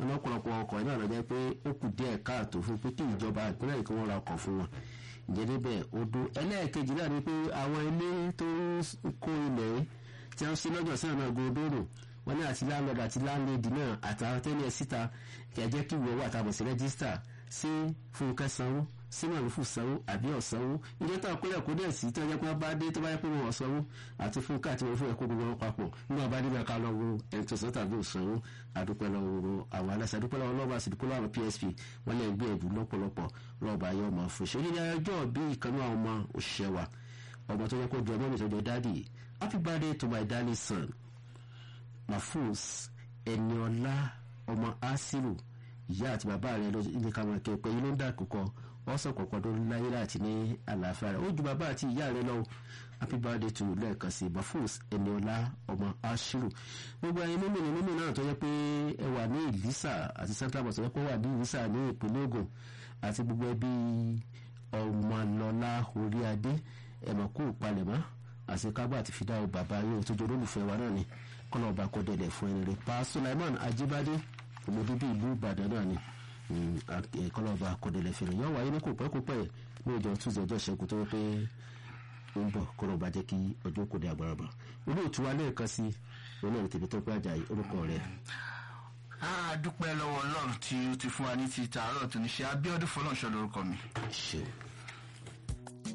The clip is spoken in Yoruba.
wọn lọ́pọ̀lọpọ̀ ọkọ̀ náà lọ jẹ́ pé ó kù díẹ̀ káàtó fún pé kí ìjọba ìpínlẹ̀ èkó wọn ra ọkọ̀ fún wọn ǹjẹ́ níbẹ̀ odò ẹlẹ́ẹ̀kejì náà ni pé àwọn ilé tó ń kó ilẹ̀ tí wọ́n ṣe lọ́jọ́ sí ọ̀nà gòdòrò wọn ní àti láńlọ́dà àti láńlẹ́dì náà àtàwọn tẹ́lẹ̀ síta kí a jẹ́ kí ìwé wà tàbí sí rẹ́gísítà sí fúnkẹ́ sanwó sí màrúfù sanwó àbí ọ̀sanwó ilé tó àkólẹ̀ kó dẹ̀ sí tó yẹ pé wọ́n bá dé tó bá yẹ pé wọ́n ọ̀sanwó àti fúnkẹ́ àti màrúfù ẹ̀kọ́ gbogbo wọn papọ̀ nígbà bá nígbà ká lọ́wọ́ ẹni tó sọ́tà bí òsanwó àdúpẹ́ lọ́wọ́ àwọn aláṣẹ àdúpẹ́ lọ́wọ́ lọ́wọ́ àsìkò lọ́wọ́ PSP wọ́n lè gbé ẹ̀bùn lọ́pọ̀lọpọ̀ lọ́ọ̀bà ayé ọmọ fún ṣe onílé ọjọ́ bí ìkànnì àwọn ọmọ òṣìṣẹ́ wa ọmọ tó yẹ kó ju ọmọ mi tó jẹ dáàdì happy birthday to my darling son Mahfouz Ẹniọlá ọmọ Asiru ìyá àti bàbá rẹ ní káwọn ẹkẹ pé yìí ló ń dà kókọ ọsàn kọ̀ọ̀kan tó ń láyé láti ní àlàáfíà rẹ ó ju bàbá àti ìyá rẹ lọ happy birthday to lẹ́ẹ̀kan sí Mahfouz Ẹniọlá ọmọ Asiru gbogbo ẹyin mímì ní mímì náà tó yẹ pé ẹ wà ní Ìlísà àti central bus tó yẹ pé wà ní Ìlísà ní ìpínlẹ̀ Ògùn àti gbogbo ẹbí ọmọlọlá orí adé ẹ̀mọ̀kú palẹ̀mọ́ àṣekágbà àti fìdáwò bàbá yóò tó jẹ́ olólùfẹ́ wa náà ni kọ́nà ọba kó dẹ̀dẹ̀ fún ẹni rẹ̀ pa Sulaiman Ajibade ọmọ bíbí ìlú Ìbàdàn náà ni kọ́nà ọba kó dẹ̀dẹ̀ fẹ́rẹ̀ yọ wáyé ní kò pẹ́ kó pẹ́ ní ọjọ́ túnṣe ọjọ́ ṣẹ́gun tó pé ń bọ̀ kọ́nà ọba jẹ́ kí ọjọ́ kó dé àgbàràbà olóòtú wa lẹ́ẹ̀kan sí olóòtú tèmi tó pé àjà orúkọ rẹ̀. a dúpẹ́ lọ́wọ́ ọlọ́run tí ó ti fún wa ní ti tààrọ̀ tó ní ṣe Abíọ́dún Fọlọ́runṣọ́ lórúkọ mi. ṣeun.